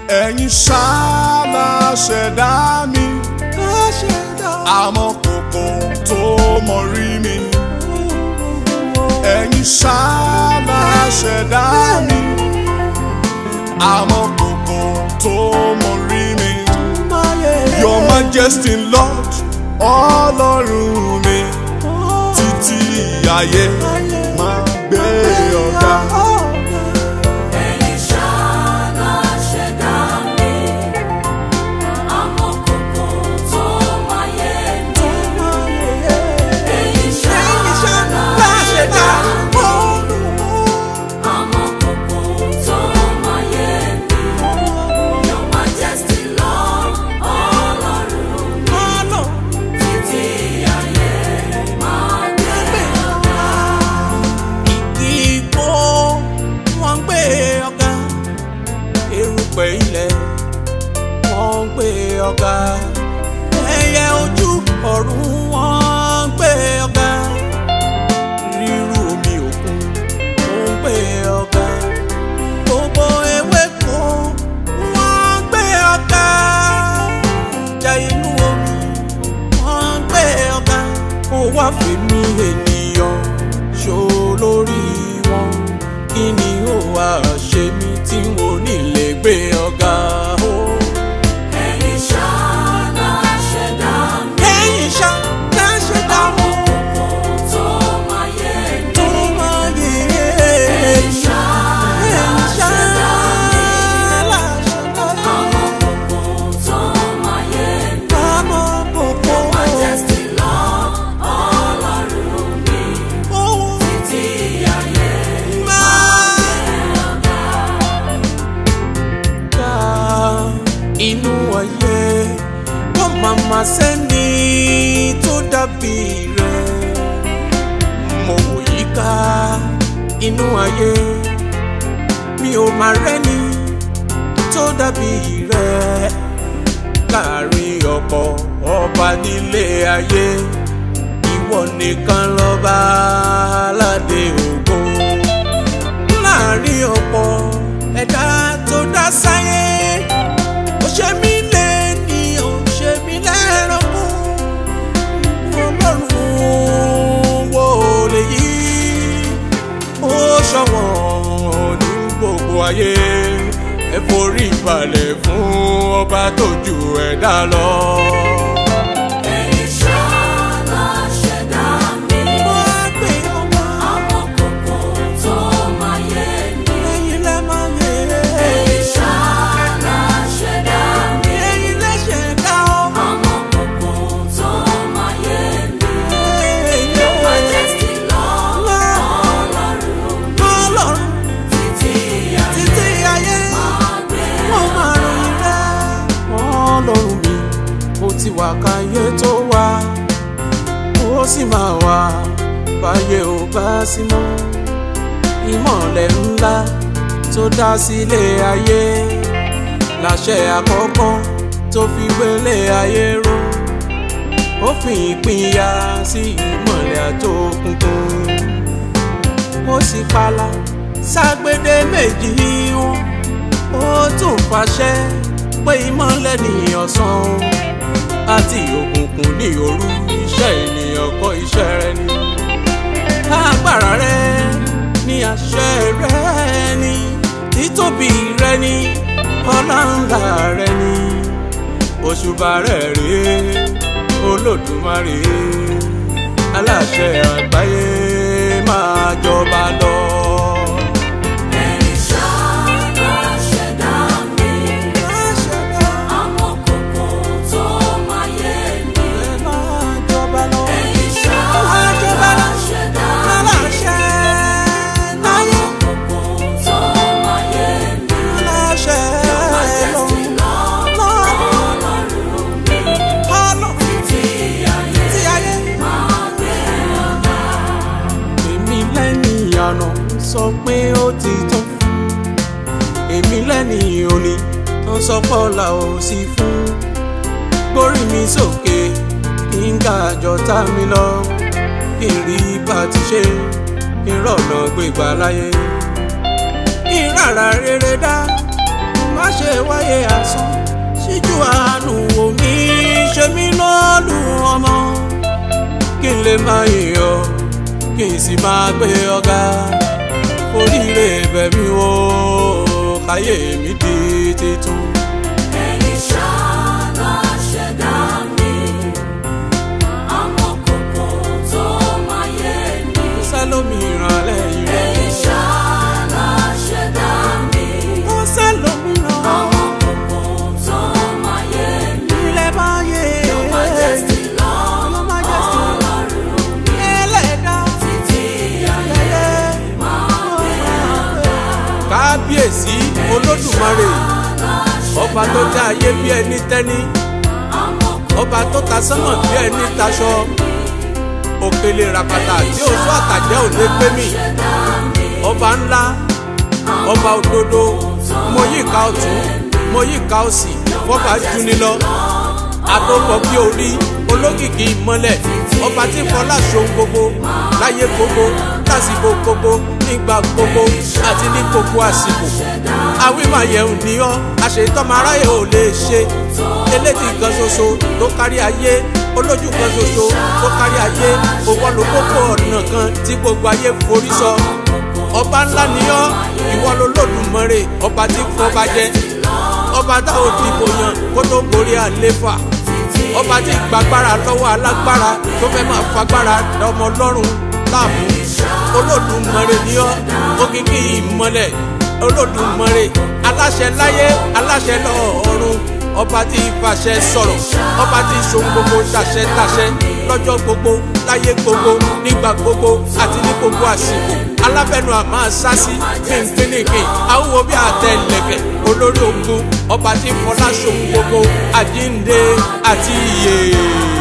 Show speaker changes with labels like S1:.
S1: ẹ̀yin ṣáàlà ṣẹ̀dá mi àmọ́ kòkò tó mọ rí mi ẹ̀yin ṣáàlà ṣẹ̀dá mi àmọ́ kòkò tó mọ rí mi your majesty lord ọlọ́run mi títí ayé máa gbé ọ̀gá.
S2: Ẹ̀yin ṣáná ṣẹ̀dá mi, àmọ́ kòkò tó máyé mi. Ẹ̀yin ṣáná ṣẹ̀dá mi, àmọ́ kòkò tó máyé mi. Your majesty Lord, Ọlọ́run mi, títí ayé máa gbé ọ̀gá.
S3: Ìgbò wọ́n ń gbé ọ̀gá erùpẹ̀ ilẹ̀ wọ́n ń gbé ọ̀gá ẹyẹ ojú ọ̀run wọ́n ń gbé ọ̀gá rírú omi òkun wọ́n ń gbé ọ̀gá gbogbo ewéko wọ́n ń gbé ọ̀gá ìjà inú omi wọ́n ń gbé ọ̀gá ó wá fi mí ènìyàn ṣó lórí wọn kí ni ó wá ṣe mí tí mo ní lè gbé ọ̀gá o.
S2: Ẹ̀yin ṣáná ṣẹ̀dá mi,
S3: ẹ̀yin ṣá ká ṣe dáhùn
S2: kòkò tó máyé mi.
S3: tó máa yẹ
S2: Ẹ̀yin ṣáná ṣẹ̀dá mi,
S3: láṣẹdá
S2: àmọ́ kòkò tó máyé mi.
S3: àmọ́ kòkó
S2: Majesty Lord, Ọlọ́run mi,
S3: ohun
S2: títí ayé
S3: máa.
S2: ọ̀gá.
S3: ká inú ayé wọ́n máa ma sẹ́ni tó dàbí rẹ̀ mo wò yíká inú ayé mi ò máa rẹ́ni tó dàbí rẹ̀ láàrin ọ̀pọ̀ ọba nílé ayé ìwọ nìkan lọ́ba aládé ògo láàrin ọ̀pọ̀ ẹ̀dá tó dá sáyé ó ṣe mí lẹ́ni ó ṣe mí lẹ́ranko ọlọ́run wo lè yí ó ṣọ̀wọ́n ní gbogbo ayé ẹ forí balẹ̀ fún ọba tó ju ẹ̀dá lọ.
S2: Ẹ̀yin ṣáná ṣẹ̀dá mi,
S3: wọ́n á gbé ọmọ
S2: àmọ́ kòkò tó máyé mi.
S3: ẹ̀yin lẹ́ máa yẹ
S2: Ẹ̀yin ṣáná ṣẹ̀dá mi,
S3: ẹ̀yin lẹ́sẹ̀ dá ọmọ.
S2: àmọ́ kòkò tó máyé mi. Your Majesty Lord, Ọlọ́run mi,
S3: Ọlọ́run
S2: títí ayé
S3: títí ayé
S2: máa gbé
S3: wọ́n máa ròyìn rẹ̀. Ọlọ́run mi, ó ti wà káyé tó wá, ó sì máa wà báyé ò bá sí mọ́. Ìmọ̀lẹ̀ ńlá tó dá sílé ayé, láṣẹ àkọ́kọ́ tó fi gbélé ayé ró. Ó fi ìpínyà sí ìmọ̀lẹ̀ àtòkùnkùn ó sì pala ságbédé méjì wọn ó tún fàṣẹ pé ìmọ́lẹ̀ ní ọ̀sán àti òkùnkùn ní òru iṣẹ́ ènìyàn kọ́ iṣẹ́ rẹ ni agbára rẹ ní àṣẹ rẹ ni títóbi rẹ ni ọlá ńlá rẹ ni òṣùbà rẹ rèé olódùmarè aláṣẹ àgbáyé máa jọba lọ.
S2: Ẹ̀yin ṣáná ṣẹ̀dá mi, àmọ́ kòkò tó máyé mi.
S3: máa jọba lọ.
S2: Ẹ̀yin ṣáná ṣẹ̀dá mi, àmọ́ kòkò tó máyé mi.
S3: aláṣẹ
S2: Majesty Lord, Ọlọ́run mi, títí ayé máa gbé ọ̀gá.
S3: èmi lẹ́ni àná sọ pé ó ti tán èmi lẹ́ni òní tó sọ pọ́lá ò sí fún gbórí mi sókè kí n ga àjọta mi lọ kí n rí bá ti ṣe kí n rọ̀nà gbégbá láyé kí n rárá rere dá má ṣe wáyé asán ṣíjú àánú wò mí ṣe mí lọ́lù ọmọ kí n lè máa yọ̀ kí n sì máa gbé ọ̀gá oríire bẹ̀mí o káyé mi di titun.
S2: Ẹ̀yin ṣáná ṣẹ̀dá mi, amọ̀kòkò tó máa yé mi.
S3: sẹ́lómìíràn lẹ́yìn rẹ̀
S2: Ẹ̀yin ṣáná ṣẹ̀dá mi,
S3: ó sẹ́lómìíràn
S2: amọ̀kòkò tó máa yé mi.
S3: ilẹ̀ bá yé
S2: Your Majesty Lord,
S3: Your Majesty.
S2: Ọlọ́run mi,
S3: ẹlẹ́dá
S2: títí ayé máa gbé ọ̀gá.
S3: kábíyèsí olódùmarè ọba tó dá ayé bí ẹni tẹ́ni ọba tó ta sánmọ̀ bí ẹni taṣọ òkèlè ràpàtà tí oṣù àtàjẹ́ ò lè gbé mi ọba ńlá ọba òdodo mo yí ìka ọ̀tún mo yí ìka òsì fọba juni lọ àtòkọ bí orí olókìkí ìmọ́lẹ̀ ọba tí fọlá ṣohun gbogbo láyé gbogbo lásìkò gbogbo nígbà gbogbo àti ní gbogbo àsìkò àwímàyẹ̀hùn ní ọ́ àṣetọ́mọ aráyè ò lè ṣe elédì kan ṣoṣo tó kárí ayé olójú kan ṣoṣo tó kárí ayé òwò ló kókó ọ̀nà kan tí gbogbo ayé forí sọ ọba ńlá ni ọ́ ìwọ ló lòdùmọ̀rè ọba tí fọba jẹ ọba tá ò dìbò yàn kó tó gorí àléfà ọba tí gbàgbára lọ́wọ́ alágbára tó fẹ́ máa fagbára ọmọ ọlọ́run láàmú olódùmarè ni ọ́ òkìkí ìmọ́lẹ̀ olódùmarè aláṣẹ láyé aláṣẹ lọ́run ọba tí ìfàṣẹ sọ̀rọ̀ ọba tí ìṣòwò gbogbo tàṣẹ tàṣẹ lọ́jọ́ gbogbo láyé gbogbo nígbà gbogbo àti ní gbogbo àsìkò alábẹ́nu àmọ́ sásí fínkínníkìn àwòwò bí àtẹlẹ̀kẹ̀ olórí ogun ọba tí fọlá ṣòwò gbogbo àjíǹde àti ìyè.